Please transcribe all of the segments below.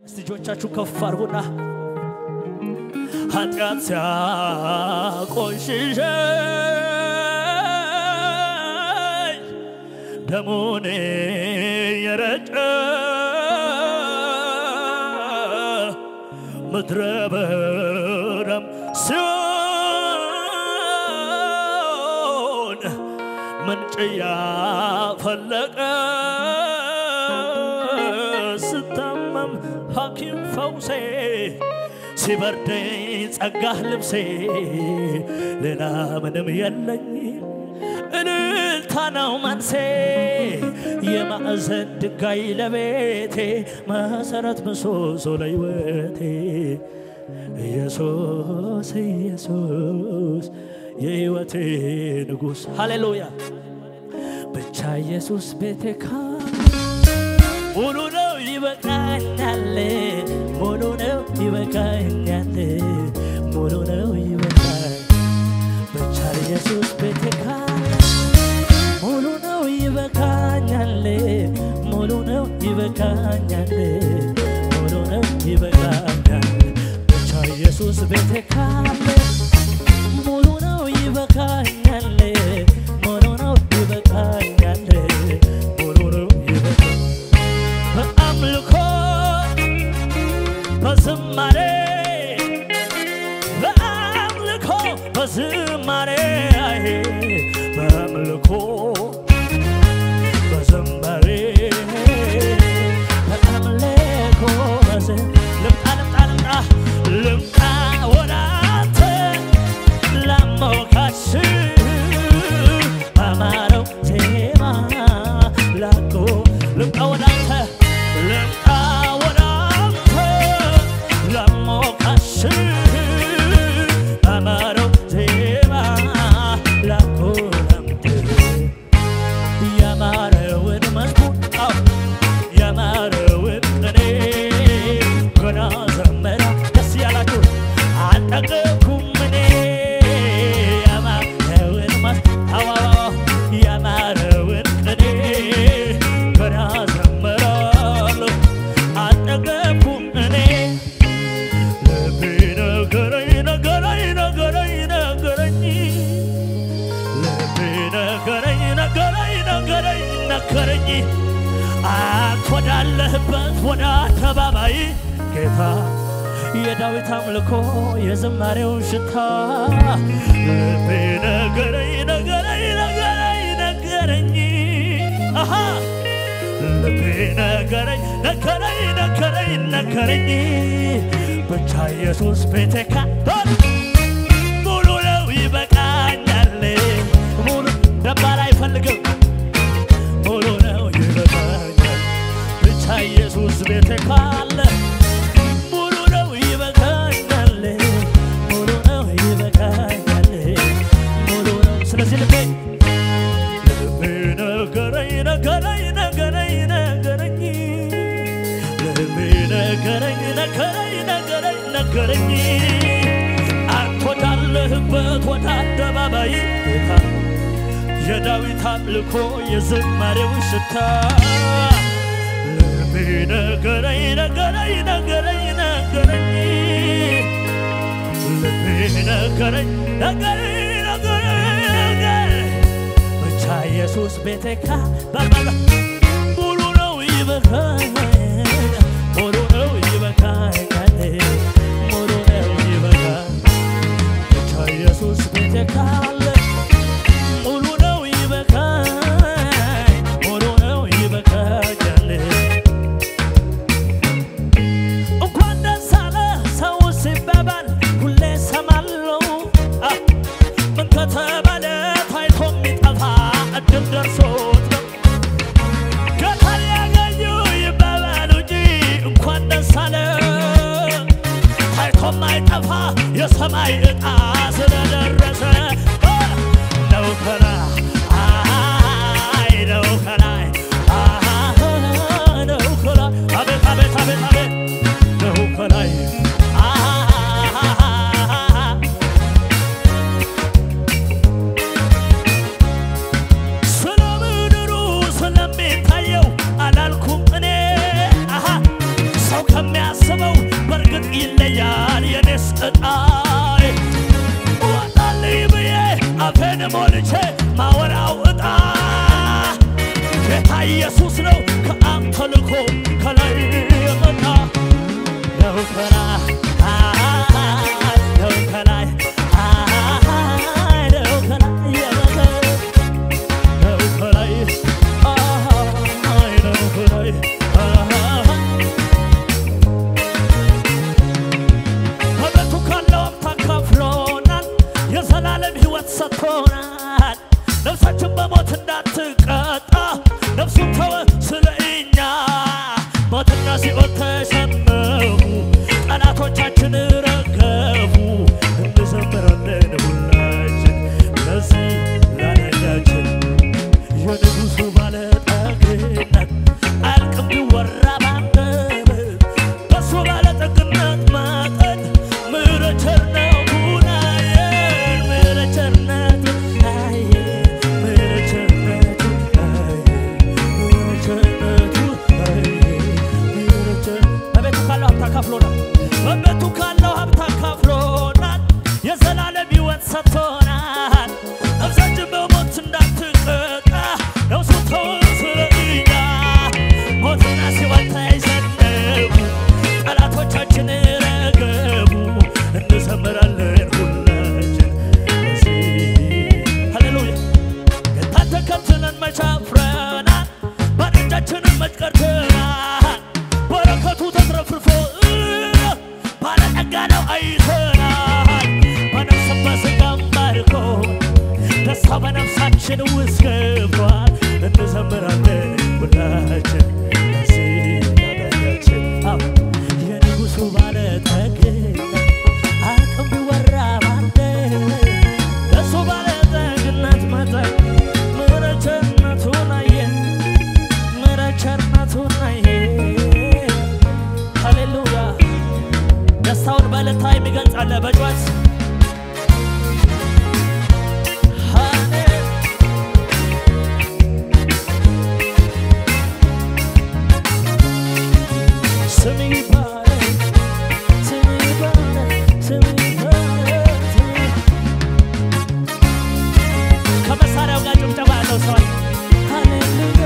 እጆቻችሁ ከፍ አድርጉና ኃጢአት ሲያቆሽሸኝ ደሙን የረጨ ምድረ በዳም ሲሆን ምንጭ ያፈለቀ ስታመም ሐኪም ፈውሴ ሲበርደኝ ጸጋህ ልብሴ ሌላ ምንም የለኝ እልልታ ነው መንሴ የማዕዘን ድንጋይ ለቤቴ መሰረት ምሰሶ ለሕይወቴ ኢየሱስ ኢየሱስ የሕይወቴ ንጉሥ ሃሌሉያ ብቻ ኢየሱስ ቤቴ ካለ ሙሉ ነው ይበቃኛል፣ ሙሉ ነው ይበቃኛል፣ ሙሉ ነው ይበቃኛል። ብቻ ኢየሱስ ቤቴ ካለ ሙሉ ነው ይበቃኛል፣ ሙሉ ነው ይበቃኛል፣ ሙሉ ነው ይበቃኛል። ብቻ ኢየሱስ ቤቴ ካለ ሙሉ ነው ይበቃኛል፣ ሙሉ ነው ይበቃኛል፣ ሙሉ ነው ይበቃኛል። በአምልኮ በዝማሬ በአምልኮ በዝማሬ አይ በአምልኮ በዝማሬ በአምልኮ በዝ ልምጣ ልምጣ ልምጣ ልምጣ ወደ አንተ ላሞካሽ ባማረው ዜማ ላቆ ልምጣ ወደ አንተ ልምጣ ወደ አንተ ላሞካሽ ባማረው ዜማ ላቆ ላምጥ ያማረውን መዝሙር አዎ ያማረውን ቅኔ ገና ዘመራ ደስ ያላችሁ አልጠገብኩም እኔ ያማረውን መዝ አዎ አዎ ያማረውን ቅኔ ገና ዘመራለሁ አልጠገብኩም እኔ ልቤ ነገረኝ ነገረኝ ነገረኝ ነገረኝ ልቤ ነገረኝ ነገረኝ ነገረኝ ነገረኝ አንተ ወዳለህበት ወደ አደባባይ ጌታ የዳዊት አምልኮ የዝማሬው ሽታ ልቤ ነገረኝ ነገረኝ ነገረኝ ነገረኝ አሃ ልቤ ነገረኝ ነገረኝ ነገረኝ ነገረኝ ብቻ ኢየሱስ ቤቴ ካቶን ሙሉ ነው ይበቃኛል ሙሉ ደባል አይፈልግም ሙሉ ነው ይበቃኛል ብቻ ኢየሱስ ቤቴ ካለ ሙሉ ነው ይበቃኛል ሙሉ ነው ይበቃኛል ሙሉ ነው ስለዚህ ልቤ ልቤ ነገረኝ ነገረኝ ነገረኝ ነገረኝ ልቤ ነገረኝ ነገረኝ ነገረኝ ነገረኝ አንተ ወዳለህበት ወደ አደባባይ ጌታ የዳዊት አምልኮ የዝማሬው ሽታ ልቤ ነገረኝ ነገረኝ ነገረኝ ነገረኝ ልቤ ነገረኝ ነገረኝ ነገረኝ ነገረኝ ብቻ ኢየሱስ ቤቴ ካባባላ ሙሉ ነው ይበቃኛል ሙሉ ነው ይበቃኛል ሙሉ ነው ይበቃኛል ብቻ ኢየሱስ ቤቴ ካለ ሙሉ ነው ይበቃኝ ሙሉ ነው ይበቃኛል እንኳን ደስ አለ ሰው ሲባባል ሁሌ ሰማለው ምን ከተባለ ታይቶ የሚጠፋ እድል ደርሶት ነው ጌታን ያገኙ ይባባሉ እንጂ እንኳን ደስ አለ ታይቶ ማይጠፋ የሰማይ ዕጣ ስለደረሰ ነው ከላይ አይ ነው ከላይ አይ ነው ከላይ አቤት አቤት አቤት አቤት ነው ከላይ አይ ስለ ምድሩ ስለሚታየው አላልኩም እኔ አሃ ሰው ከሚያ ከማስበው በእርግጥ ይለያል የኔስ ዕጣዬ ወጣልኝ ብዬ አፌን ሞልቼ ማወራው ዕጣ ጌታ ኢየሱስ ነው ከአብ ተልኮ ከላይ የመጣ ነው ከላይ ነው ከላይ ነው ከላይ የመጣ ነው ከላይ ነው ከላይ በቤቱ ካለው ሀብት አካፍሎናል፣ የዘላለም ሕይወት ሰጥቶናል። ነፍሳችን በሞት እንዳትቀጣ ነፍሱን ተወ ስለ እኛ። ሞትና ሲኦል ተሸነፉ፣ ጠላቶቻችን ረገፉ። እንዘምራለን ሁላችን ለዚህ ላዳኛችን የንጉሡ ባለጠግነት አያልቅም ቢወራ ባንደበት በሱ ባለጠግነት መጠን ምሕረት ቸርነቱን አየን ምሕረት ቸርነቱን አየን ምሕረት ቸርነቱን አየን ምሕረት ቸርነቱን አየን ምሕረት ቸር- በቤቱ ካለው ሀብት አካፍሎናል በቤቱ ካለው ሀብት አካፍሎናል የዘላለም ሕይወት ሰጥቶናል ነፍሳችን በሞት እንዳትቀጣ ነፍሱ ተወ ስለ እኛ ሞትና ሲኦል ተሸነፉ ጠላቶቻችን ረገቡ እንዘምራለን ሁላችን በዚህ ሃሌሉያ ጌታን ተከትለን መች አፍረናል ባዶ እጃችንን መች ቀርተናል በረከቱ ተትረፍርፎ ባለጠጋ ነው አይተናል በነፍስም በሥጋም ባርኮ ደስታ በነፍሳችን ውስጥ ገብቷል እንዘምራለን ሁላችን ለዚህ ላዳኛችን አዎ የንጉሡ ባለጠግነት አቅም ቢወራ ባንደበት እሱ ባለጠግነት መጠን ምሕረት ቸርነቱን አየን ምሕረት ቸርነቱን አየን ሃሌሉያ ደስታውን በዕልልታ የሚገልጽ አለ በጩኸት ሃሌ ስም ይባረክ ስም ይባረክ ስም ይባረክ ስም ከመሳሪያው ጋር ጭብጨባ ያለው ሰው አለ። ሃሌሉያ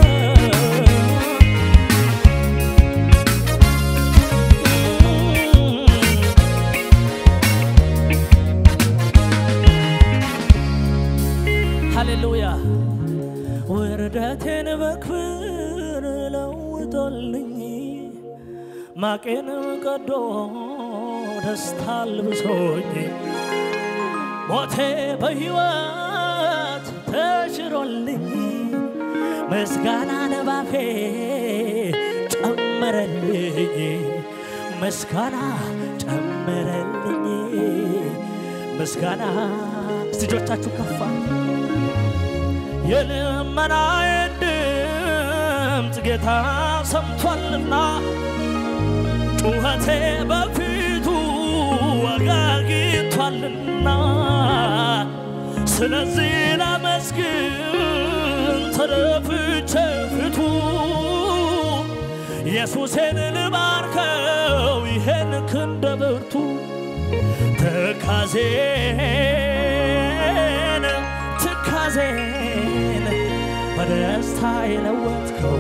ሃሌሉያ ውርደቴን በክብር ለውጦልኝ ማቄን ቀዶ ደስታ አልብሶኝ ሞቴ በሕይወት ተሽሮልኝ ምስጋና ነባፌ ጨመረልኝ ምስጋና ጨመረልኝ ምስጋና እስቲ እጆቻችሁ ከፋ የልመናዬን ድምፅ ጌታ ሰምቷልና ጩኸቴ በፊቱ ዋጋ አግኝቷልና ስለዚህ ላመስግን ተደፍቼ ፊቱ ኢየሱሴን ልባርከው ይሄን ክንደ ብርቱ ትካዜን ትካዜን በደስታ የለወጥከው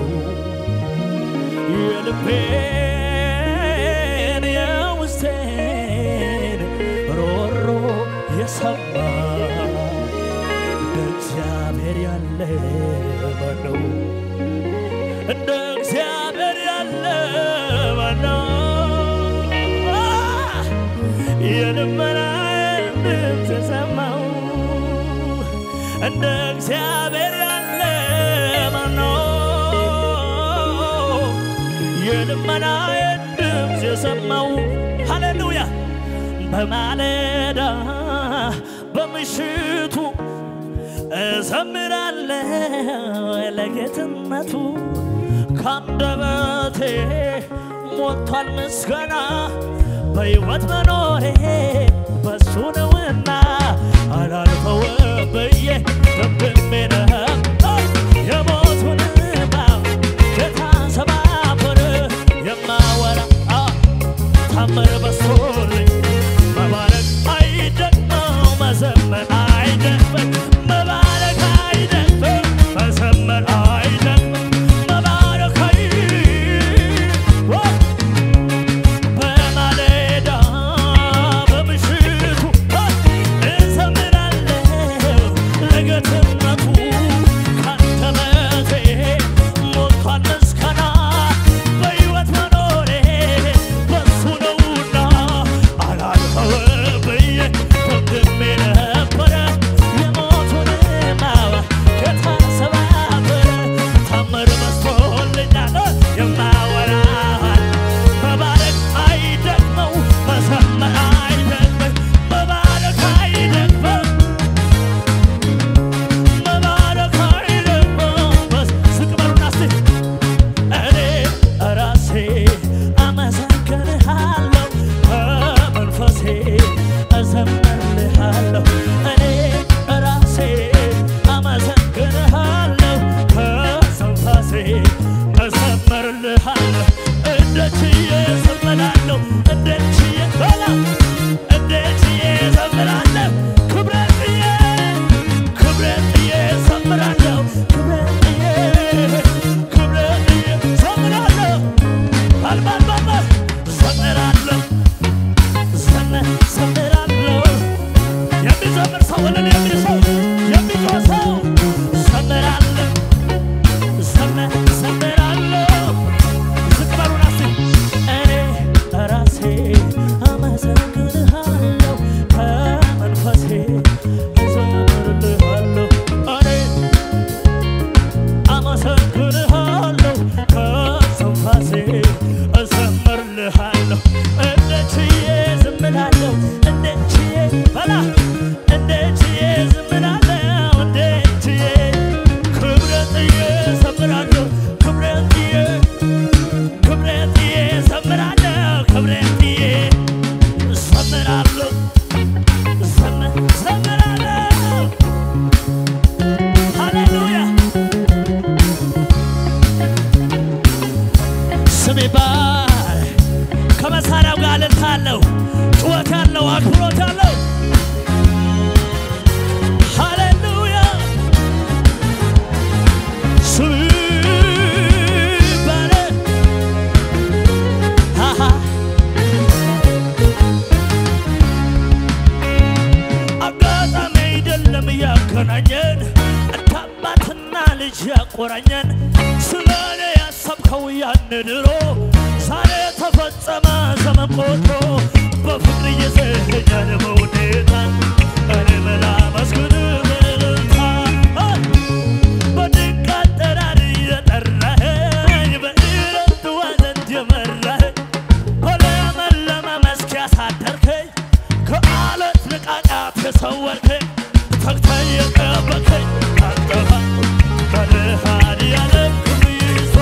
የልቤን የውስጤን ሮሮ የሰማ እንደ እግዚአብሔር ያለ ማነው? እንደ እግዚአብሔር ያለ ማነው? የልመናዬን ድምፅ የሰማው እንደ እግዚአብሔር ያለ ማነው? የልመናዬን ድምፅ የሰማው ሃሌሉያ በማለዳ በምሽቱ እዘምራለሁ ለጌትነቱ ካንደበቴ ሞልቷል ምስጋና በሕይወት መኖሬ በሱ ነውና አላልፈው ብዬ ደምድሜ ነበር የሞቱን እባብ ጌታ ሰባበር የማወራ ታምር በስቶልኝ መባረክ አይደክመው መዘመር አይደክመን መባረክ አይደክመን መዘመር አይደክመን መባረክ አይ በማለዳ በምሽቱ እዘምራለሁ ለጌትነቱ ካንደበቴ ሞልቷል ምስጋና በሕይወት መኖሬ በሱ ነውና አላልፈውም ብዬ ደምድሜ ነበረ የሞቱን ማዋ ጌታ ሰባበረ ታምር በዝቶልኛል የማወራል መባረክ አይደክመው መዘመር አይደክመው መባረክ አይደክመው መባረክ አይደክመው በስ ዝቅ በሉና እስቲ እኔ ራሴ አመሰግንሃለሁ በመንፈሴ እዘምርልሃለሁ እኔ ራሴ አመሰግንሃለሁ ከስንፋሴ እዘምርልሃለሁ እንደችዬ እዘምራለሁ እንደችዬ በላ እንደችዬ እዘምራለሁ ክብረትዬ ክብረትዬ እዘምራለሁ ክብረትዬ ክብረትዬ እዘምራለሁ አልባልባባ እዘምራለሁ ዘመ- ዘምራለሁ የሚዘምር ሰው ወለል የሚል ሰው የሚጮህ ሰው ዘምራለሁ ዘመ- ዘምራለሁ ዝቅ በሉና እስቲ እኔ ራሴ አመሰግንሃለሁ ከመንፈሴ እዘምርልሃለሁ እኔ አመሰግንሃለሁ ከስንፋሴ እዘምርልሃለሁ እንደ ችዬ ዝምላለሁ እንደ ችዬ በላ እንደ ችዬ ዝምላለሁ እንደ ችዬ ክብረትዬ ዘምራለሁ ክብረትዬ ክብረትዬ ዘምራለሁ ክብረትዬ ዘምራለሁ ዘም- ዘምራለሁ ሃሌሉያ ስም ይባል ከመሳሪያው ጋር እልልታ አለው ጩኸት ያለው አክብሮት ያለው ሃሌሉያ ስም ይባል ሃሃ አጋጣሚ አይደለም ያገናኘን እንደ አባትና ልጅ ያቆራኘን ስለ እኔ ያሰብከው ያን ድሮ ዛሬ ተፈጸመ ዘመን ቆጥሮ በፍቅር እየዘኛን በውዴታ እኔ ምን አመስግን በእልልታ በድንቅ አጠራር የጠራኸኝ በዕረፍት ዘንድ የመራኸኝ በለመለመ መስክ ያሳደርከኝ ከአለት ንቃቃት የሰወርከኝ ተግተህ የጠበከኝ አንተባ መድኃኔዓለም ክብር ይስፋ።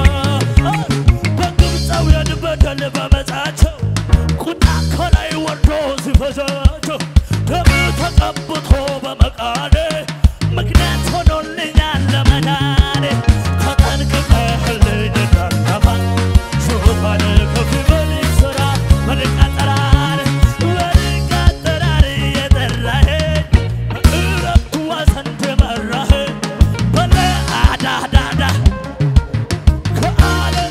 በግብፃውያን በደል በመጻቸው ቁጣ ከላይ ወርዶ ሲፈጃቸው ደም ተቀብቶ በመቃኔ ምክንያት ሆኖልኛል ለመዳኔ ተጠንቅቀህልኝ እንዳልጠፋ ዙፋን ከፍ በል ይስራ በድንቅ አጠራር በድንቅ አጠራር የጠራኸኝ በዕረፍቱ ዘንድ የመራኸኝ በለአዳዳዳ ከዓለም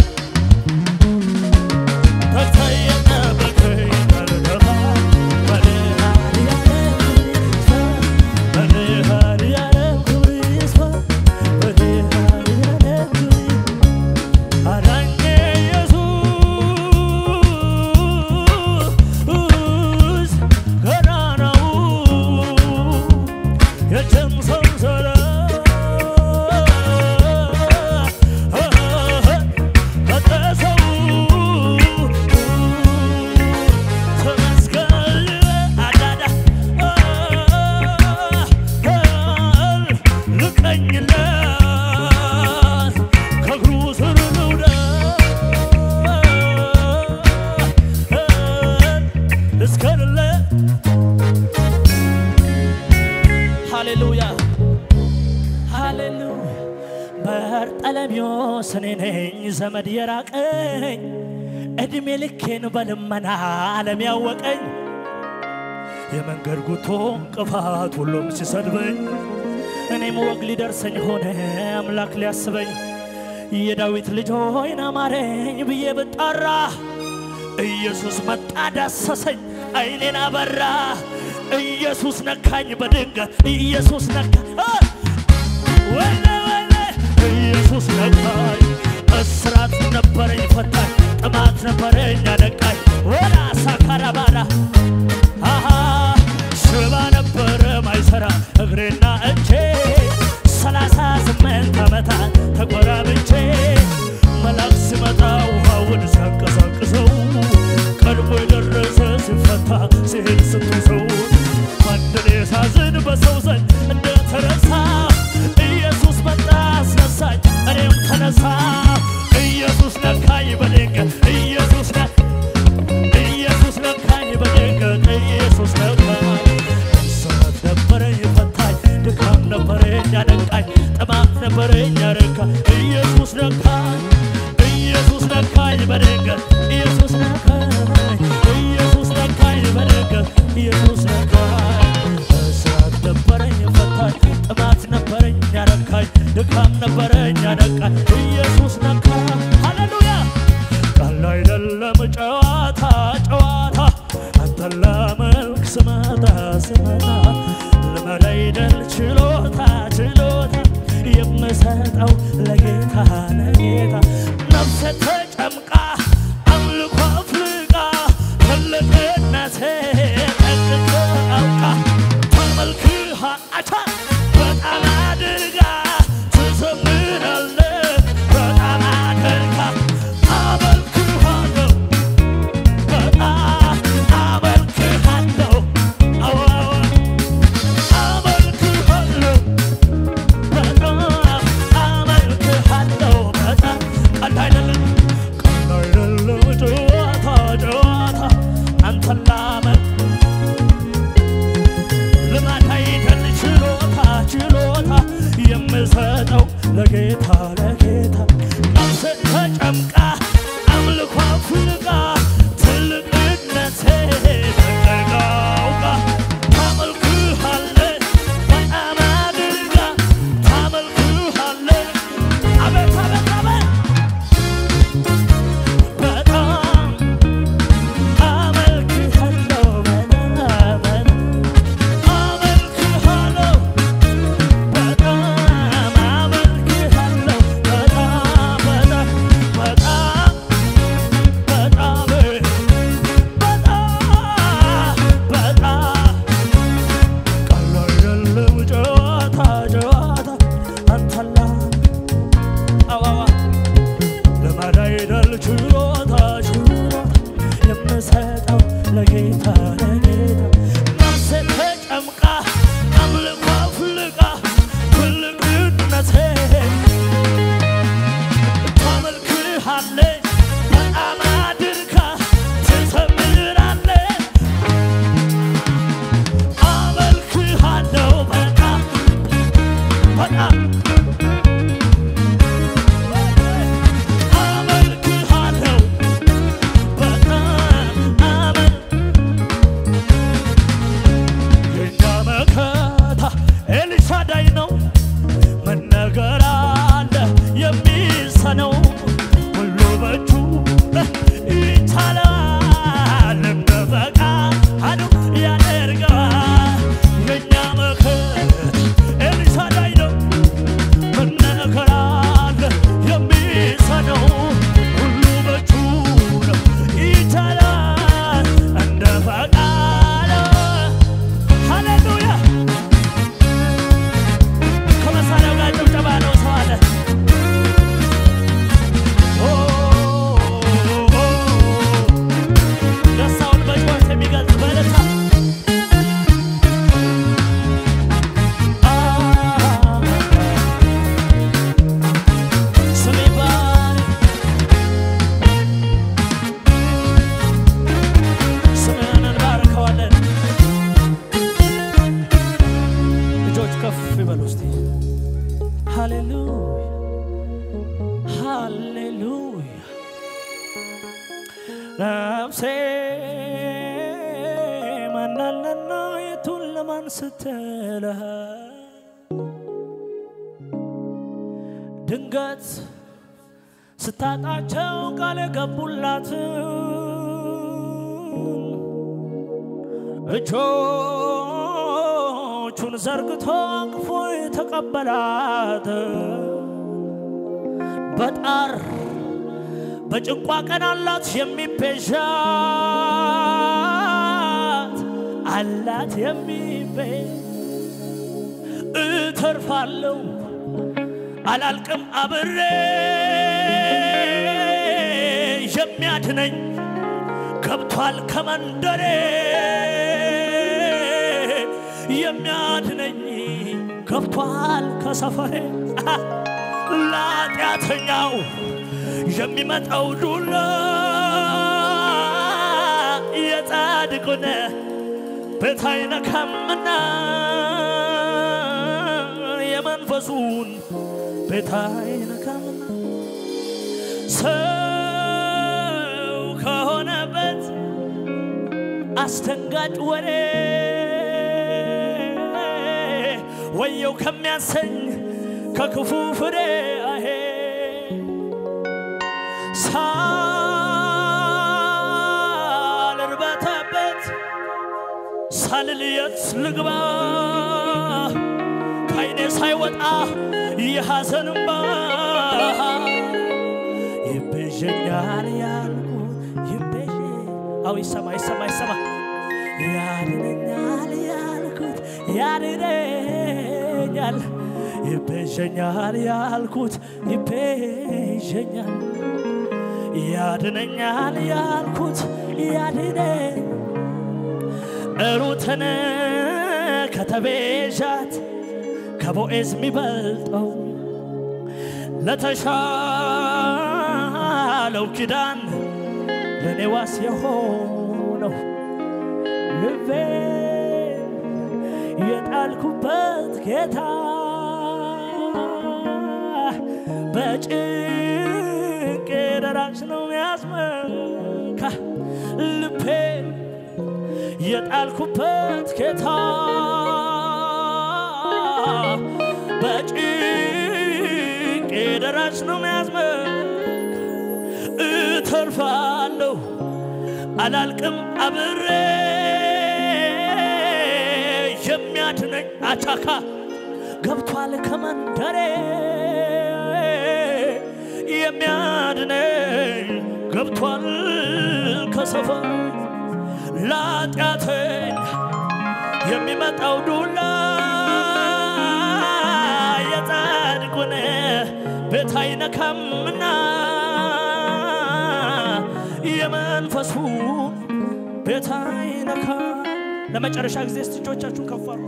ተተየጠበቀኝ ተርደባ መድኃኔዓለም ክብር ይስፋ መድኃኔዓለም ክብር ይስፋ አዳኜ ኢየሱስ ገናናው የደም ሰንሰለት በጠሰው ተመስገን አዳዳ ልቀኝለት ከእግሩ ስር ልውደድ እስከልለ ሃሌሉያ ሃሌሉያ በርጠለሚዎስ እኔ ነኝ ዘመድ የራቀኝ እድሜ ልኬን በልመና ዓለም ያወቀኝ የመንገድ ጉቶ እንቅፋት ሁሉም ሲሰድበኝ እኔም ወግ ሊደርሰኝ ሆነ አምላክ ሊያስበኝ የዳዊት ልጅ ሆይ ና ማረኝ ብዬ ብጣራ ኢየሱስ መጣ ዳሰሰኝ አይኔን አበራ ኢየሱስ ነካኝ በድንገት ኢየሱስ ነካ ወለ ወለ ኢየሱስ ነካኝ እስራት ነበረኝ ፈታኝ ጥማት ነበረኝ አደቃኝ ወላ ሳካራባራ አሃ ሽባ ነበረ ማይሰራ እግሬና እጄ ሰላሳ ስምንት ዓመታት ተቆራብቼ መልአክ ሲመጣ ውሃውን ሲያንቀሳቅሰው ቀድሞ የደረሰ ሲፈታ ሲሄድ ስትሰው ማንድን ሳዝን በሰው ዘንድ እንደተረሳ ኢየሱስ መጣ አስነሳኝ እኔም ተነሳ ኢየሱስ ነካኝ በድንገት ኢየሱስ ነ ኢየሱስ ነካኝ በድንገት ኢየሱስ ነካኝ እስራት ነበረኝ ፈታኝ ድካም ነበረኝ አደቃኝ ጥማት ነበረኝ አረካ ኢየሱስ ነካኝ ኢየሱስ ነካኝ በድንገት ኢየሱስ ነካኝ ኢየሱስ ነካኝ በድንገት ኢየሱስ ነካኝ እስራት ነበረኝ ፈታኝ ጥማት ነበረኝ አረካኝ ድካም ነበረኝ አደቃኝ ኢየሱስ ነካኝ ሃሌሉያ ቃል አይደለም ጨዋታ ጨዋታ አንተን ላመልክ ስመጣ ስመጣ ልመድ አይደል ችሎታ ችሎታ የምሰጠው ለጌታ ለጌታ ነፍሴ ተጨምቃ አምልኮ አፍልቃ ትልቅነቴ ጠንቅቄ አውቃ ተመልክሃ አቻ በጣም አድርጋ ትዘምራለ በጣም አድርጋ አመልክሃለሁ በጣም አመልክሃለሁ አዎ አመልክሃለሁ በጣም አመልክሃለሁ በጣም ቀልድ አይደለም ቀልድ አይደለም ጨዋታ ጨዋታ አንተን ላመልክ ልማድ አይደል ችሎታ ችሎታ የምሰጠው ለጌታ ለጌታ ነፍሴ ተጨምቃ አምልኮ አፍልቃ ትልቅነቴ ጠንቅቃ አውቃ ታመልክሃለች በጣም አድርጋ ታመልክሃለች አቤት አቤት አቤት በጣም አመልክሃለሁ በጣም አመልክሃለሁ በጣም አመልክሃለሁ በጣም በጣም በጣም በጣም በጣም በጣም ቃል አይደለም ጨዋታ ጨዋታ አንተላ አዋዋ ልማድ አይደል ችሎታ ችሎታ የምሰጠው ለጌታ ለጌታ ነፍሴ ተጨምቃ አምልኮ አፍልቃ ትልቅነቴ ታመልክሃለች በጣም አድርጋ ትዘምራለች አመልክሃለሁ በጣም በጣም አመልክሃለሁ በጣም አመል ነፍሴ ማናለና የቱን ለማን ስትልህ ድንገት ስታጣቸው ቃል የገቡላት እጆቹን ዘርግቶ አቅፎ የተቀበላት በጣር በጭንቋ ቀን አላት የሚቤዣት አላት የሚቤዥ እተርፋለሁ አላልቅም አብሬ የሚያድነኝ ገብቷል ከመንደሬ የሚያድነኝ ገብቷል ከሰፈሬ ለኃጢአተኛው የሚመጣው ዱላ የጻድቁን ቤት አይነካምና የመንፈሱን ቤት አይነካምና ሰው ከሆነበት አስደንጋጭ ወሬ ወየው ከሚያሰኝ ከክፉ ፍሬ አሄ ሳልርበተበት ሳልልየት ልግባ ከዓይኔ ሳይወጣ የሐዘን እንባ ይቤዠኛል ያልኩት ይቤዥ አው ይሰማ ይሰማ ይሰማ ያድነኛል ያልኩት ያድነኛል ይቤዠኛል ያልኩት ይቤዠኛል ያድነኛል ያልኩት ያድነኝ ሩትን ከተቤዣት ከቦኤዝ የሚበልጠው ለተሻለው ኪዳን ለእኔ ዋስ የሆነው ልቤን የጣልኩበት ጌታ በጭንቅ ደራሽ ነው ያስመካ ልቤን የጣልኩበት ጌታ በጭንቅ ደራሽ ነው ያስመካ እተርፋለሁ አላልቅም አብሬ የሚያድነኝ አቻካ ገብቷል ከመንደሬ የሚያድነኝ ገብቷል ከሰፈር ላጢአተኝ የሚመጣው ዱላ የጻድቁን ቤት አይነካምና የመንፈሱ ቤት አይነካ ለመጨረሻ ጊዜ እስቲ እጆቻችሁን ከፍ አድርጉ።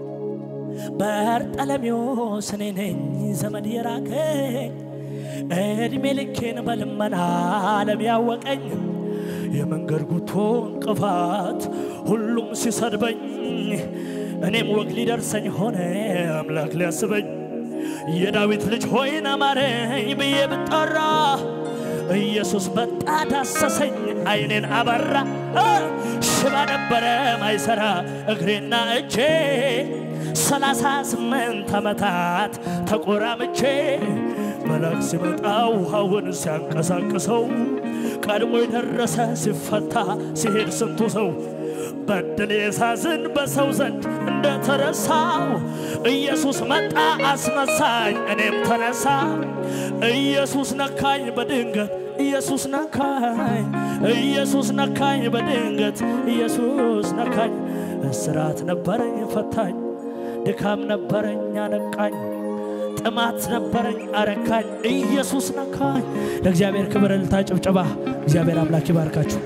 በርጠለሜዎስ እኔ ነኝ ዘመድ የራቀኝ እድሜ ልኬን በልመና ዓለም ያወቀኝ የመንገድ ጉቶ እንቅፋት ሁሉም ሲሰድበኝ እኔም ወግ ሊደርሰኝ ሆነ አምላክ ሊያስበኝ የዳዊት ልጅ ሆይን አማረኝ ብዬ ብጠራ ኢየሱስ በጣ ዳሰሰኝ አይኔን አበራ ሽባ ነበረ ማይሰራ እግሬና እጄ ሰላሳ ስምንት ዓመታት ተቆራምቼ መልአክ ሲመጣ ውሃውን ሲያንቀሳቅሰው ቀድሞ የደረሰ ሲፈታ ሲሄድ ስንቱ ሰው በድል ሳዝን በሰው ዘንድ እንደተረሳው ኢየሱስ መጣ አስነሳኝ፣ እኔም ተነሳ። ኢየሱስ ነካኝ በድንገት ኢየሱስ ነካኝ፣ ኢየሱስ ነካኝ በድንገት ኢየሱስ ነካኝ። እስራት ነበረኝ ፈታኝ፣ ድካም ነበረኝ አነቃኝ፣ ጥማት ነበረኝ አረካኝ። ኢየሱስ ነካኝ። ለእግዚአብሔር ክብር እልልታ፣ ጭብጨባ። እግዚአብሔር አምላክ ይባርካችሁ።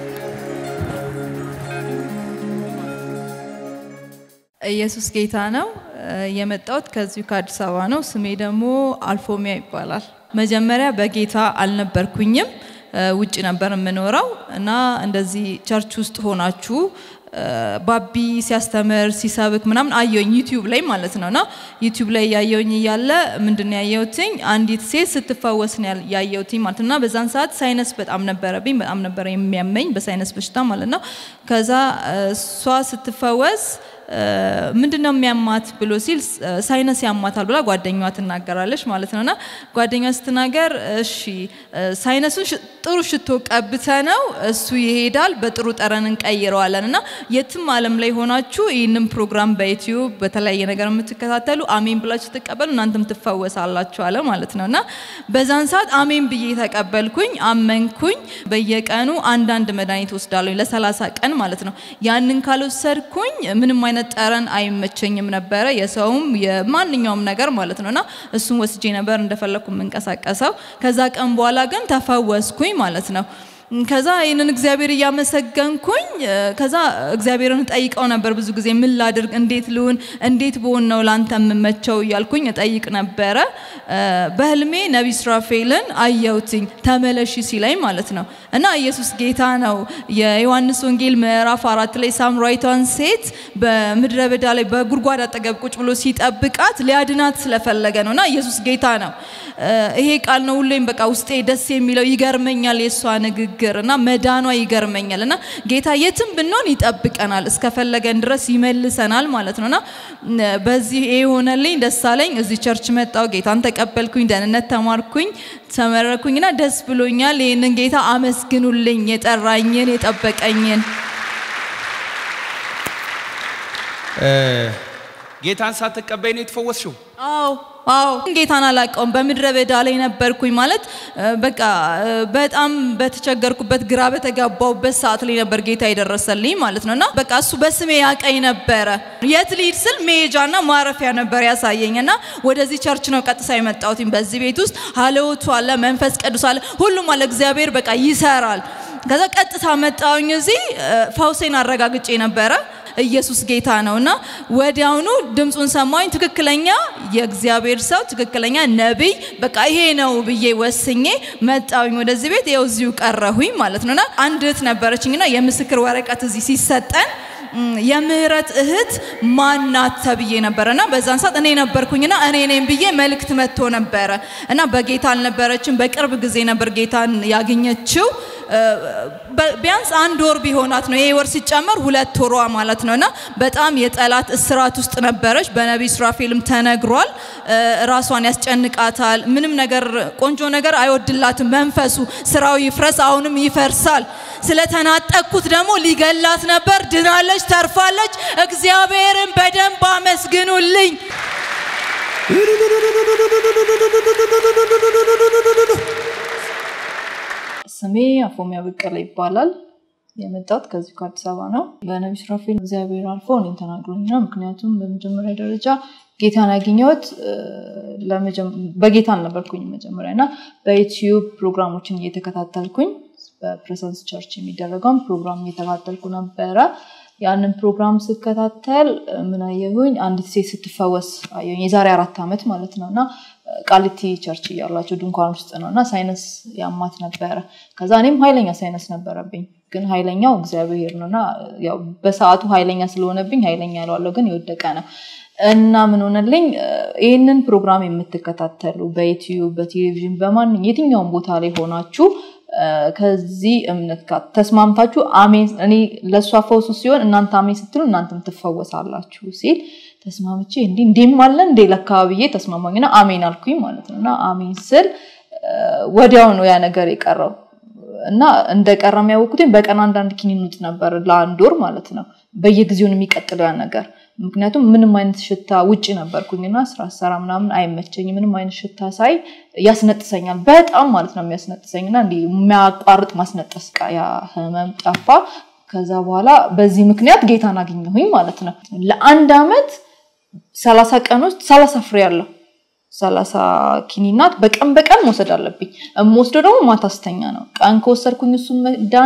ኢየሱስ ጌታ ነው። የመጣሁት ከዚሁ ከአዲስ አበባ ነው። ስሜ ደግሞ አልፎሚያ ይባላል። መጀመሪያ በጌታ አልነበርኩኝም። ውጭ ነበር የምኖረው እና እንደዚህ ቸርች ውስጥ ሆናችሁ ባቢ ሲያስተምር ሲሰብክ ምናምን አየውኝ ዩቲዩብ ላይ ማለት ነው እና ዩቲዩብ ላይ ያየውኝ እያለ ምንድን ነው ያየሁትኝ አንዲት ሴት ስትፈወስ ነው ያየሁትኝ ማለት እና በዛን ሰዓት ሳይነስ በጣም ነበረብኝ በጣም ነበረ የሚያመኝ በሳይነስ በሽታ ማለት ነው ከዛ እሷ ስትፈወስ ምንድን ነው የሚያማት ብሎ ሲል ሳይነስ ያማታል ብላ ጓደኛዋ ትናገራለች ማለት ነውና ጓደኛዋ ስትናገር እሺ ሳይነሱን ጥሩ ሽቶ ቀብተ ነው እሱ ይሄዳል በጥሩ ጠረን እንቀይረዋለን እና የትም አለም ላይ ሆናችሁ ይህንን ፕሮግራም በዩትዩብ በተለያየ ነገር የምትከታተሉ አሜን ብላችሁ ትቀበሉ እናንተም ትፈወሳላችሁ አለ ማለት ነው እና በዛን ሰዓት አሜን ብዬ ተቀበልኩኝ አመንኩኝ በየቀኑ አንዳንድ መድኃኒት ወስዳለሁ ለሰላሳ ቀን ማለት ነው ያንን ካልወሰድኩኝ ምንም አይነት ጠረን አይመቸኝም ነበረ የሰውም የማንኛውም ነገር ማለት ነው እና እሱን ወስጄ ነበር እንደፈለግኩ የምንቀሳቀሰው ከዛ ቀን በኋላ ግን ተፈወስኩኝ ማለት ነው ከዛ ይህንን እግዚአብሔር እያመሰገንኩኝ ከዛ እግዚአብሔርን ጠይቀው ነበር ብዙ ጊዜ ምን ላድርግ እንዴት ልሁን እንዴት ብሆን ነው ላንተ የምመቸው እያልኩኝ እጠይቅ ነበረ በህልሜ ነቢ ስራፌልን አየውትኝ ተመለሺ ሲላይ ማለት ነው እና ኢየሱስ ጌታ ነው የዮሐንስ ወንጌል ምዕራፍ አራት ላይ ሳምራዊቷን ሴት በምድረ በዳ ላይ በጉድጓድ አጠገብ ቁጭ ብሎ ሲጠብቃት ሊያድናት ስለፈለገ ነው እና ኢየሱስ ጌታ ነው ይሄ ቃል ነው ሁሌም በቃ ውስጤ ደስ የሚለው ይገርመኛል የእሷ ንግግር እና መዳኗ ይገርመኛል እና ጌታ የትም ብንሆን ይጠብቀናል እስከፈለገን ድረስ ይመልሰናል ማለት ነው እና በዚህ ይሄ ሆነልኝ ደስ አለኝ እዚህ ቸርች መጣው ጌታን ተቀበልኩኝ ደህንነት ተማርኩኝ ተመረኩኝና ደስ ብሎኛል ይህንን ጌታ አመስግኑልኝ የጠራኝን የጠበቀኝን ጌታን ሳትቀበይ ነው የተፈወስሽው? አዎ አዎ ጌታን አላውቀውም። በምድረ በዳ ላይ ነበርኩኝ ማለት በቃ በጣም በተቸገርኩበት ግራ በተጋባውበት ሰዓት ላይ ነበር ጌታ የደረሰልኝ ማለት ነው እና በቃ እሱ በስሜ ያቀኝ ነበረ። የት ልሂድ ስል መሄጃና ማረፊያ ነበር ያሳየኝ እና ወደዚህ ቸርች ነው ቀጥታ የመጣሁት። በዚህ ቤት ውስጥ ሀለወቱ አለ፣ መንፈስ ቅዱስ አለ፣ ሁሉም አለ። እግዚአብሔር በቃ ይሰራል። ከዛ ቀጥታ መጣሁኝ እዚህ ፈውሴን አረጋግጬ ነበረ። ኢየሱስ ጌታ ነው እና ወዲያውኑ ድምፁን ሰማኝ። ትክክለኛ የእግዚአብሔር ሰው ትክክለኛ ነቢይ በቃ ይሄ ነው ብዬ ወስኜ መጣውኝ ወደዚህ ቤት። ይኸው እዚሁ ቀረሁኝ ማለት ነውና አንድ እህት ነበረችኝና የምስክር ወረቀት እዚህ ሲሰጠን የምህረት እህት ማናት ተብዬ ነበረ እና በዛን ሰዓት እኔ ነበርኩኝና እኔ ነኝ ብዬ መልእክት መጥቶ ነበረ እና በጌታ አልነበረችም። በቅርብ ጊዜ ነበር ጌታን ያገኘችው። ቢያንስ አንድ ወር ቢሆናት ነው። ይሄ ወር ሲጨመር ሁለት ወሯ ማለት ነው እና በጣም የጠላት እስራት ውስጥ ነበረች። በነቢይ ሱራፌልም ተነግሯል። ራሷን ያስጨንቃታል። ምንም ነገር ቆንጆ ነገር አይወድላትም። መንፈሱ ስራው ይፍረስ፣ አሁንም ይፈርሳል። ስለተናጠቅኩት ደግሞ ሊገላት ነበር። ድናለች፣ ተርፋለች። እግዚአብሔርን በደንብ አመስግኑልኝ። ስሜ አፎሚያ በቀለ ይባላል። የመጣሁት ከዚሁ ከአዲስ አበባ ነው። በነቢይ ሱራፌል እግዚአብሔር አልፎ እኔን ተናግሮኝ ነው። ምክንያቱም በመጀመሪያ ደረጃ ጌታን ያገኘሁት በጌታ አልነበርኩኝ መጀመሪያ እና በዩትዩብ ፕሮግራሞችን እየተከታተልኩኝ በፕሬሰንስ ቸርች የሚደረገውን ፕሮግራም እየተከታተልኩ ነበረ። ያንን ፕሮግራም ስከታተል ምን አየሁኝ? አንዲት ሴት ስትፈወስ አየሁኝ። የዛሬ አራት ዓመት ማለት ነው እና ቃሊቲ ቸርች እያላቸው ድንኳን ውስጥ ነው እና ሳይነስ ያማት ነበረ። ከዛ እኔም ኃይለኛ ሳይነስ ነበረብኝ፣ ግን ኃይለኛው እግዚአብሔር ነው እና ያው በሰዓቱ ኃይለኛ ስለሆነብኝ ኃይለኛ ያለዋለው ግን የወደቀ ነው እና ምን ሆነልኝ? ይህንን ፕሮግራም የምትከታተሉ በዩትዩብ በቴሌቪዥን በማን የትኛውም ቦታ ላይ ሆናችሁ ከዚህ እምነት ጋር ተስማምታችሁ አሜን እኔ ለእሷ ፈውሱ ሲሆን እናንተ አሜን ስትሉ እናንተም ትፈወሳላችሁ ሲል ተስማምቼ እንዲ እንዲህም አለ እንዴ ለካ ብዬ ተስማማኝና አሜን አልኩኝ ማለት ነው እና አሜን ስል ወዲያው ነው ያ ነገር የቀረው እና እንደቀረ የሚያወቁትኝ በቀን አንዳንድ ኪኒን ውጥ ነበር ለአንድ ወር ማለት ነው በየጊዜውን የሚቀጥለው ያ ነገር ምክንያቱም ምንም አይነት ሽታ ውጭ ነበርኩኝና ስራ ሰራ ምናምን አይመቸኝ ምንም አይነት ሽታ ሳይ ያስነጥሰኛል በጣም ማለት ነው የሚያስነጥሰኝና እንዲ የሚያቋርጥ ማስነጠስ ያ ህመም ጠፋ ከዛ በኋላ በዚህ ምክንያት ጌታን አገኘሁኝ ማለት ነው ለአንድ አመት ሰላሳ ቀን ውስጥ ሰላሳ ፍሬ ያለው ሰላሳ ኪኒናት በቀን በቀን መውሰድ አለብኝ። የምወስደው ደግሞ ማታ ስተኛ ነው። ቀን ከወሰድኩኝ እሱ መድኃኒት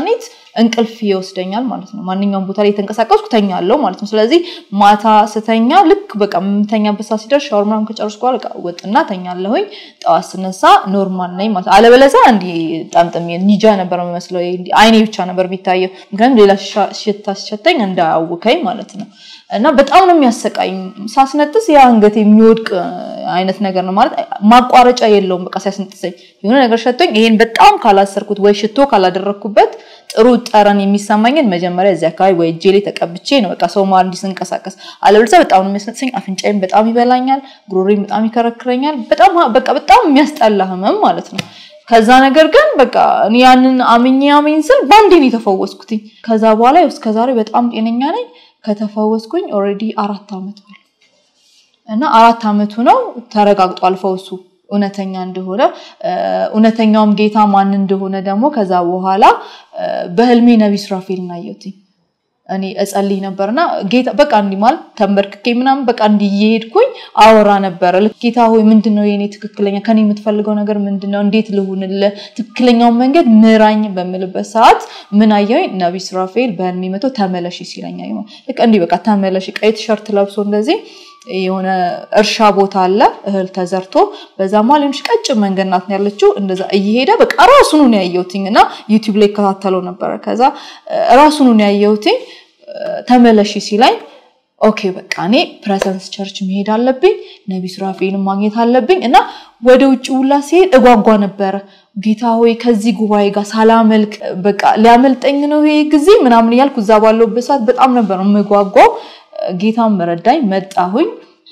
እንቅልፍ ይወስደኛል ማለት ነው። ማንኛውም ቦታ ላይ የተንቀሳቀስኩ ተኛለሁ ማለት ነው። ስለዚህ ማታ ስተኛ ልክ በቃ የምተኛበት ሰዓት ሲደርስ ሻወር ምናምን ከጨረስኩ በኋላ በቃ ወጥና ተኛለሁኝ። ጠዋት ስነሳ ኖርማል ነኝ ማለት ነው። አለበለዚያ እንዲህ ጠምጥሜ ኒጃ ነበር የሚመስለው እንዲህ አይኔ ብቻ ነበር የሚታየው። ምክንያቱም ሌላ ሻ- ሽታ ሲሸተኝ እንዳያውከኝ ማለት ነው። እና በጣም ነው የሚያሰቃኝ። ሳስነጥስ ያ አንገት የሚወድቅ አይነት ነገር ነው ማለት ማቋረጫ የለውም። በቃ ሲያስነጥሰኝ የሆነ ነገር ሸቶኝ ይሄን በጣም ካላሰርኩት ወይ ሽቶ ካላደረግኩበት ጥሩ ጠረን የሚሰማኝን መጀመሪያ እዚህ አካባቢ ወይ እጄ ላይ ተቀብቼ ነው በቃ ሰው መሀል እንዲህ ስንቀሳቀስ። አለበለዚያ በጣም ነው የሚያስነጥሰኝ። አፍንጫዬም በጣም ይበላኛል፣ ጉሮሬም በጣም ይከረክረኛል። በጣም በቃ በጣም የሚያስጠላ ህመም ማለት ነው። ከዛ ነገር ግን በቃ እኔ ያንን አምኜ አሜን ስል በአንዴ ነው የተፈወስኩትኝ። ከዛ በኋላ ያው እስከ ዛሬ በጣም ጤነኛ ነኝ። ከተፈወስኩኝ ኦልሬዲ አራት ዓመት ሆነ እና አራት ዓመቱ ነው ተረጋግጧል ፈውሱ እውነተኛ እንደሆነ እ፣ እውነተኛውም ጌታ ማን እንደሆነ ደግሞ ከዛ በኋላ እ፣ በህልሜ ነቢይ ሱራፌልን አየሁትኝ። እኔ እጸልይ ነበርና ጌታ በቃ እንዲህ ማለት ተንበርክኬ ምናምን በቃ እንዲህ እየሄድኩኝ አወራ ነበረ። ልክ ጌታ ሆይ ምንድን ነው የኔ ትክክለኛ ከኔ የምትፈልገው ነገር ምንድን ነው? እንዴት ልሁንልህ? ትክክለኛውን መንገድ ምራኝ በምልበት ሰዓት ምን አየሁኝ? ነቢይ ሱራፌል በህልሜ መቶ ተመለሽ ሲለኝ አየሁ። ልክ እንዲህ በቃ ተመለሽ፣ ቀይ ቲሸርት ለብሶ እንደዚህ የሆነ እርሻ ቦታ አለ እህል ተዘርቶ በዛ መሀል የሆነች ቀጭን መንገድ ናት ያለችው። እንደዛ እየሄደ በቃ ራሱኑ ነው ያየሁትኝ እና ዩቲዩብ ላይ እከታተለው ነበረ። ከዛ እ፣ ራሱኑ ነው ያየሁትኝ እ፣ ተመለሺ ሲለኝ ኦኬ በቃ እኔ ፕሬዘንስ ቸርች መሄድ አለብኝ፣ ነቢ ሱራፌልን ማግኘት አለብኝ እና ወደ ውጭ ውላ ሲሄድ እጓጓ ነበረ። ጌታ ሆይ ከዚህ ጉባኤ ጋር ሳላመልክ በቃ ሊያመልጠኝ ነው ይሄ ጊዜ ምናምን እያልኩ እዛ ባለሁበት ሰዓት በጣም ነበር የምጓጓው። ጌታን መረዳኝ፣ መጣሁኝ፣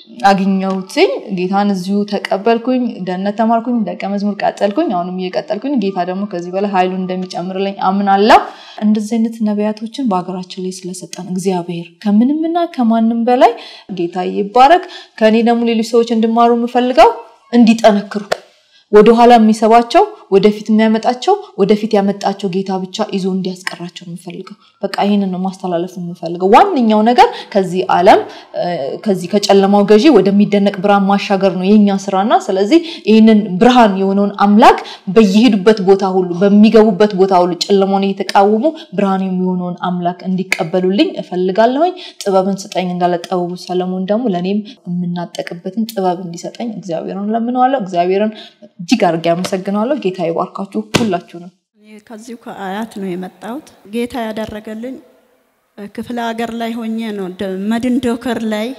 አግኘሁትኝ። ጌታን እዚሁ ተቀበልኩኝ፣ ደህንነት ተማርኩኝ፣ ደቀ መዝሙር ቀጠልኩኝ። አሁንም እየቀጠልኩኝ ጌታ ደግሞ ከዚህ በላይ ኃይሉን እንደሚጨምርልኝ አምናለሁ። እንደዚህ አይነት ነቢያቶችን በሀገራችን ላይ ስለሰጠን እግዚአብሔር ከምንምና ከማንም በላይ ጌታ ይባረክ። ከእኔ ደግሞ ሌሎች ሰዎች እንዲማሩ የምፈልገው እንዲጠነክሩ ወደኋላ የሚሰባቸው ወደፊት የሚያመጣቸው ወደፊት ያመጣቸው ጌታ ብቻ ይዞ እንዲያስቀራቸው ነው የምፈልገው። በቃ ይህንን ነው ማስተላለፍ የምፈልገው። ዋነኛው ነገር ከዚህ ዓለም እ፣ ከዚህ ከጨለማው ገዢ ወደሚደነቅ ብርሃን ማሻገር ነው የኛ ስራና ስለዚህ ይህንን ብርሃን የሆነውን አምላክ በየሄዱበት ቦታ ሁሉ በሚገቡበት ቦታ ሁሉ ጨለማውን እየተቃወሙ ብርሃን የሚሆነውን አምላክ እንዲቀበሉልኝ እፈልጋለሁኝ። ጥበብን ስጠኝ እንዳለ ጠበቡ ሰለሞን ደግሞ ለእኔም የምናጠቅበትን ጥበብ እንዲሰጠኝ እግዚአብሔርን ለምነዋለሁ። እግዚአብሔርን እጅግ አድርጌ አመሰግነዋለሁ። ጌታ ይባርካችሁ ሁላችሁንም። እኔ ከዚሁ ከአያት ነው የመጣሁት። ጌታ ያደረገልኝ እ፣ ክፍለ ሀገር ላይ ሆኜ ነው ደ- መድን ዶከር ላይ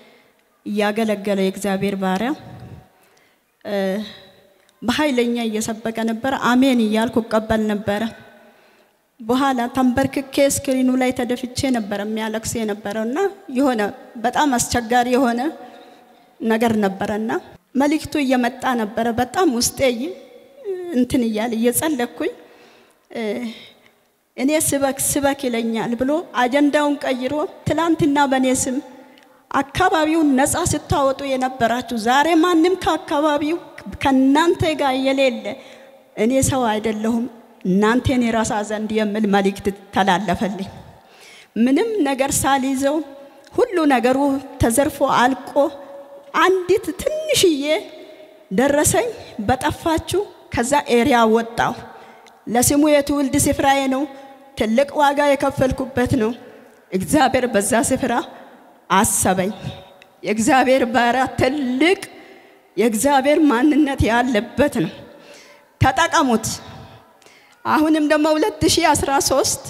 እያገለገለ የእግዚአብሔር ባሪያ እ፣ በኃይለኛ እየሰበከ ነበረ። አሜን እያልኩ እቀበል ነበረ። በኋላ ተንበርክኬ ስክሪኑ ላይ ተደፍቼ ነበረ የሚያለቅስ የነበረው እና የሆነ በጣም አስቸጋሪ የሆነ ነገር ነበረና መልእክቱ እየመጣ ነበረ። በጣም ውስጤ ይ- እንትን እያለ እየጸለኩኝ እ፣ እኔ ስበክ ስበክ ይለኛል ብሎ አጀንዳውን ቀይሮ ትላንትና በእኔ ስም አካባቢውን ነፃ ስታወጡ የነበራችሁ ዛሬ ማንም ከአካባቢው ከእናንተ ጋር የሌለ እኔ ሰው አይደለሁም እናንተን የራሳ ዘንድ የሚል መልእክት ተላለፈልኝ። ምንም ነገር ሳልይዘው ሁሉ ነገሩ ተዘርፎ አልቆ አንዲት ትንሽዬ ደረሰኝ በጠፋችሁ ከዛ ኤሪያ ወጣው። ለስሙ የትውልድ ስፍራዬ ነው። ትልቅ ዋጋ የከፈልኩበት ነው። እግዚአብሔር በዛ ስፍራ አሰበኝ። የእግዚአብሔር ባሪያ ትልቅ የእግዚአብሔር ማንነት ያለበት ነው። ተጠቀሙት። አሁንም ደግሞ 2013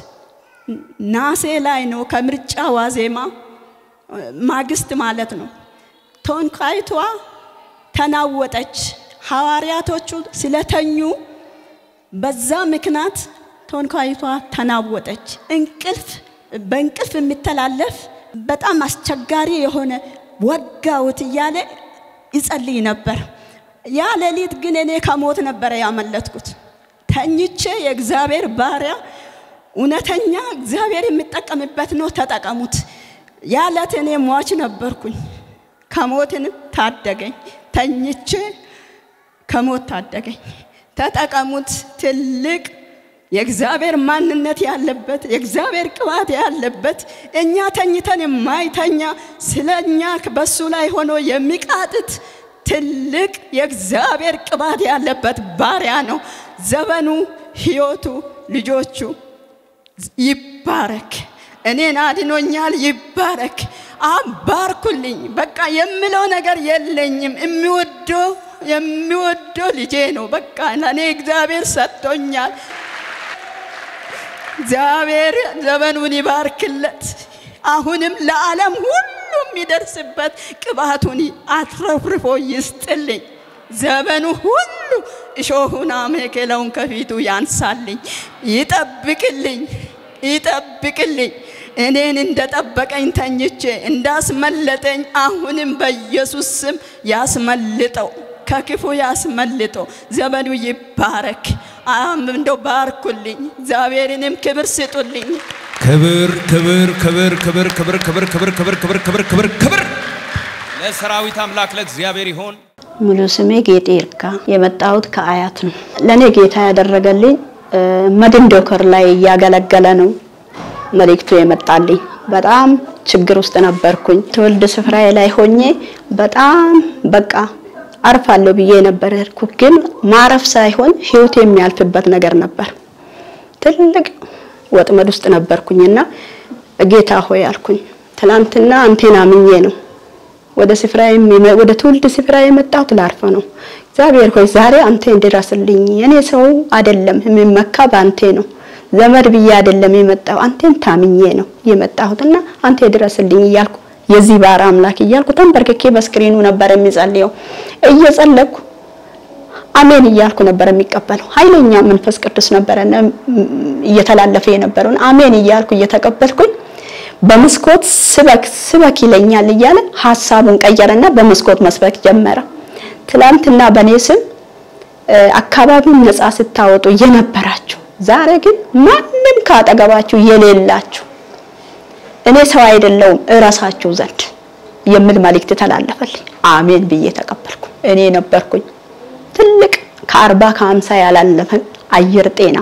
ናሴ ላይ ነው ከምርጫ ዋዜማ ማግስት ማለት ነው። ቶንካይቷ ተናወጠች። ሐዋርያቶቹ ስለተኙ በዛ ምክንያት ቶንካይቷ ተናወጠች። እንቅልፍ በእንቅልፍ የሚተላለፍ በጣም አስቸጋሪ የሆነ ወጋውት እያለ ይጸልይ ነበር። ያ ሌሊት ግን እኔ ከሞት ነበረ ያመለጥኩት። ተኝቼ የእግዚአብሔር ባሪያ እውነተኛ እግዚአብሔር የሚጠቀምበት ነው፣ ተጠቀሙት። ያ ዕለት እኔ ሟች ነበርኩኝ። ከሞትን ታደገኝ። ተኝቼ ከሞት ታደገኝ። ተጠቀሙት። ትልቅ የእግዚአብሔር ማንነት ያለበት የእግዚአብሔር ቅባት ያለበት እኛ ተኝተን የማይተኛ ስለ እኛ በሱ ላይ ሆኖ የሚቃጥት ትልቅ የእግዚአብሔር ቅባት ያለበት ባሪያ ነው። ዘመኑ፣ ህይወቱ፣ ልጆቹ ይባረክ። እኔን አድኖኛል። ይባረክ። አባርኩልኝ። በቃ የምለው ነገር የለኝም። የሚወደው የሚወደው ልጄ ነው። በቃ ለእኔ እግዚአብሔር ሰጥቶኛል። እግዚአብሔር ዘመኑን ይባርክለት። አሁንም ለዓለም ሁሉ የሚደርስበት ቅባቱን አትረፍርፎ ይስጥልኝ። ዘመኑ ሁሉ እሾሁን አሜከላውን ከፊቱ ያንሳልኝ፣ ይጠብቅልኝ፣ ይጠብቅልኝ። እኔን እንደጠበቀኝ ተኝቼ እንዳስመለጠኝ አሁንም በኢየሱስ ስም ያስመልጠው፣ ከክፉ ያስመልጠው። ዘመኑ ይባረክ። አም እንደው ባርኩልኝ፣ እግዚአብሔርንም ክብር ስጡልኝ። ክብር ክብር ክብር ክብር ክብር ክብር ክብር ክብር ክብር ክብር ክብር ክብር ለሰራዊት አምላክ ለእግዚአብሔር ይሆን። ሙሉ ስሜ ጌጤ ይርጋ። የመጣሁት ከአያት ነው። ለእኔ ጌታ ያደረገልኝ መድን ዶከር ላይ እያገለገለ ነው መልእክቱ የመጣልኝ። በጣም ችግር ውስጥ ነበርኩኝ። ትውልድ ስፍራዬ ላይ ሆኜ በጣም በቃ አርፋለሁ ብዬ ነበር ያልኩት፣ ግን ማረፍ ሳይሆን ህይወት የሚያልፍበት ነገር ነበር። ትልቅ ወጥመድ ውስጥ ነበርኩኝና ጌታ ሆይ አልኩኝ። ትላንትና አንቴን አምኜ ነው ወደ ስፍራ ወደ ትውልድ ስፍራ የመጣሁት ላርፍ ነው። እግዚአብሔር ሆይ ዛሬ አንተ እንድረስልኝ። የኔ ሰው አይደለም የሚመካ በአንቴ ነው። ዘመድ ብዬ አይደለም የመጣው አንቴን ታምኜ ነው የመጣሁትና አንተ ድረስልኝ እያልኩ የዚህ ባር አምላክ እያልኩ ተንበርክኬ በስክሪኑ ነበር የሚጸልየው። እየጸለኩ አሜን እያልኩ ነበር የሚቀበለው። ኃይለኛ መንፈስ ቅዱስ ነበረና እየተላለፈ የነበረውን አሜን እያልኩ እየተቀበልኩኝ በመስኮት ስበክ ስበክ ይለኛል እያለ ሀሳቡን ቀየረና በመስኮት መስበክ ጀመረ። ትላንትና በኔ ስም አካባቢውን ነፃ ስታወጡ የነበራችሁ ዛሬ ግን ማንም ካጠገባችሁ የሌላችሁ እኔ ሰው አይደለውም እረሳችሁ ዘንድ የሚል መልእክት ተላለፈልኝ። አሜን ብዬ ተቀበልኩ። እኔ ነበርኩኝ ትልቅ ከአርባ ከሀምሳ ያላለፈ አየር ጤና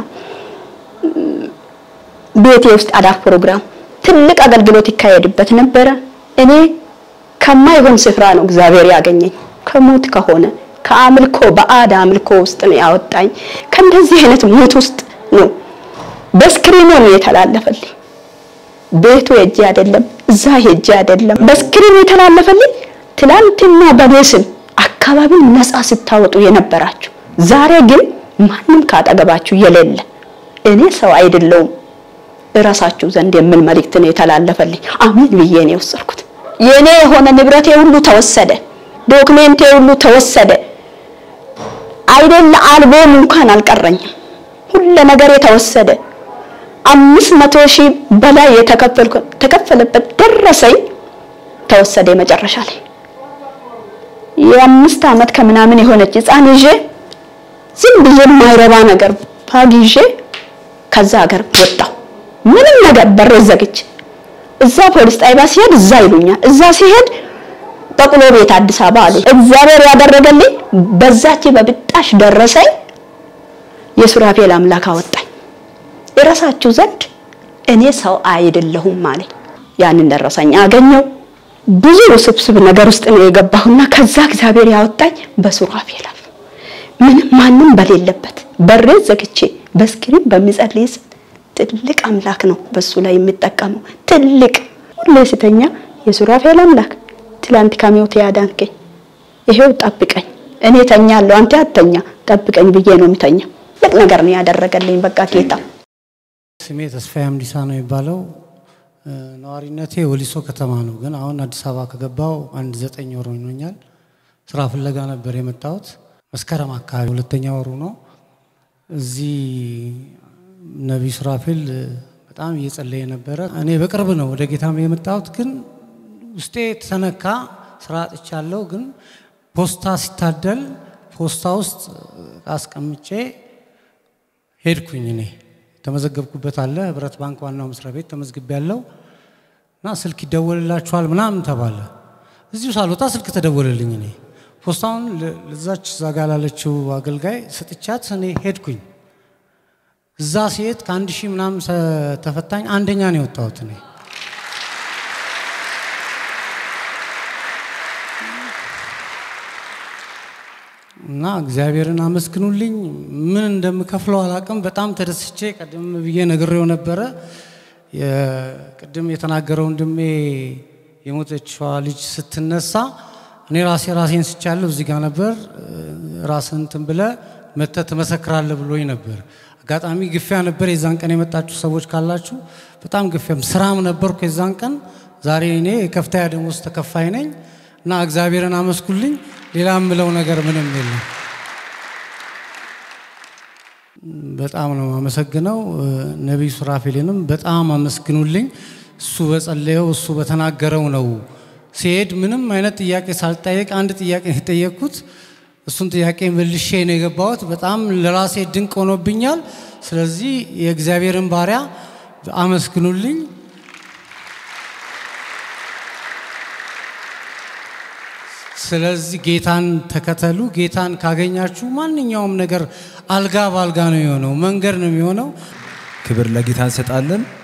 ቤቴ ውስጥ አዳር ፕሮግራም ትልቅ አገልግሎት ይካሄድበት ነበረ። እኔ ከማይሆን ስፍራ ነው እግዚአብሔር ያገኘኝ። ከሞት ከሆነ ከአምልኮ በአድ አምልኮ ውስጥ ነው ያወጣኝ። ከእንደዚህ አይነት ሞት ውስጥ ነው በስክሪኑ ነው የተላለፈልኝ። ቤቱ ሄጄ አይደለም፣ እዛ ሄጄ አይደለም፣ በስክሪኑ የተላለፈልኝ። ትላንትና በኔ ስም አካባቢን ነፃ ስታወጡ የነበራችሁ ዛሬ ግን ማንም ካጠገባችሁ የሌለ እኔ ሰው አይደለውም እራሳችሁ ዘንድ የሚል መልእክት ነው የተላለፈልኝ። አሜን ብዬ ነው የወሰድኩት። የኔ የሆነ ንብረቴ ሁሉ ተወሰደ፣ ዶክሜንቴ ሁሉ ተወሰደ። አይደለ አልቦም እንኳን አልቀረኝም። ሁሉ ነገር የተወሰደ አምስት መቶ ሺህ በላይ የተከፈልኩ ተከፈለበት ደረሰኝ ተወሰደ። መጨረሻ ላይ የአምስት ዓመት ከምናምን የሆነች ህፃን ይዤ ዝም ብዬ የማይረባ ነገር ባግ ይዤ ከዛ ሀገር ወጣሁ። ምንም ነገር በሬ ዘግቼ እዛ ፖሊስ ጣቢያ ሲሄድ እዛ ይሉኛል። እዛ ሲሄድ በቅሎ ቤት አዲስ አበባ አሉ። እግዚአብሔር ያደረገልኝ በዛች በብጣሽ ደረሰኝ የሱራፌል አምላክ አወጣኝ። የራሳችሁ ዘንድ እኔ ሰው አይደለሁም አለኝ። ያንን ደረሰኝ አገኘው። ብዙ ውስብስብ ነገር ውስጥ ነው የገባሁና ከዛ እግዚአብሔር ያወጣኝ በሱራፌል አፍ ምንም ማንም በሌለበት በሬ ዘግቼ በስክሪን በሚጸልይ ትልቅ አምላክ ነው በሱ ላይ የሚጠቀመው። ትልቅ ሁሌ ስተኛ የሱራፌል አምላክ ትላንት ከሞት ያዳንከኝ ይሄው ጠብቀኝ፣ እኔ ተኛለሁ፣ አንተ አትተኛ፣ ጠብቀኝ ብዬ ነው የምተኛው። ትልቅ ነገር ነው ያደረገልኝ። በቃ ጌታ ስሜ ተስፋዬ አምዲሳ ነው የሚባለው። ነዋሪነቴ ወሊሶ ከተማ ነው፣ ግን አሁን አዲስ አበባ ከገባው አንድ ዘጠኝ ወር ሆኖኛል። ስራ ፍለጋ ነበር የመጣሁት። መስከረም አካባቢ ሁለተኛ ወሩ ነው። እዚህ ነቢይ ሱራፌል በጣም እየጸለየ ነበረ። እኔ በቅርብ ነው ወደ ጌታ የመጣሁት፣ ግን ውስጤ ተነካ። ስራ አጥቻለሁ፣ ግን ፖስታ ሲታደል ፖስታ ውስጥ አስቀምጬ ሄድኩኝ። እኔ የተመዘገብኩበት አለ ህብረት ባንክ ዋናው መስሪያ ቤት ተመዝግቤ ያለው እና ስልክ ይደወልላችኋል ምናምን ተባለ። እዚሁ ሳልወጣ ስልክ ተደወለልኝ። እኔ ፖስታውን ለዛች እዛ ጋ ላለችው አገልጋይ ስጥቻት እኔ ሄድኩኝ። እዛ ሲሄድ ከአንድ ሺህ ምናምን ተፈታኝ አንደኛ ነው የወጣሁት እኔ። እና እግዚአብሔርን አመስግኑልኝ። ምን እንደምከፍለው አላቅም። በጣም ተደስቼ ቀደም ብዬ ነግሬው ነበረ። ቅድም የተናገረው ወንድሜ የሞተችዋ ልጅ ስትነሳ እኔ ራሴ ራሴን ስቻለሁ። እዚህ ጋር ነበር ራስን እንትን ብለህ መተህ ትመሰክራለህ ብሎኝ ነበር። አጋጣሚ ግፊያ ነበር። የዛን ቀን የመጣችሁ ሰዎች ካላችሁ በጣም ግፊያም ስራም ነበርኩ የዛን ቀን። ዛሬ እኔ የከፍተኛ ደሞዝ ተከፋይ ነኝ እና እግዚአብሔርን አመስኩልኝ። ሌላ የምለው ነገር ምንም የለም። በጣም ነው አመሰግነው። ነቢይ ሱራፌልንም በጣም አመስግኑልኝ። እሱ በጸለየው እሱ በተናገረው ነው ሲሄድ ምንም አይነት ጥያቄ ሳልጠየቅ አንድ ጥያቄ ነው የጠየቅኩት። እሱን ጥያቄ መልሼ ነው የገባሁት። በጣም ለራሴ ድንቅ ሆኖብኛል። ስለዚህ የእግዚአብሔርን ባሪያ አመስግኑልኝ። ስለዚህ ጌታን ተከተሉ። ጌታን ካገኛችሁ ማንኛውም ነገር አልጋ በአልጋ ነው የሚሆነው፣ መንገድ ነው የሚሆነው። ክብር ለጌታ እንሰጣለን።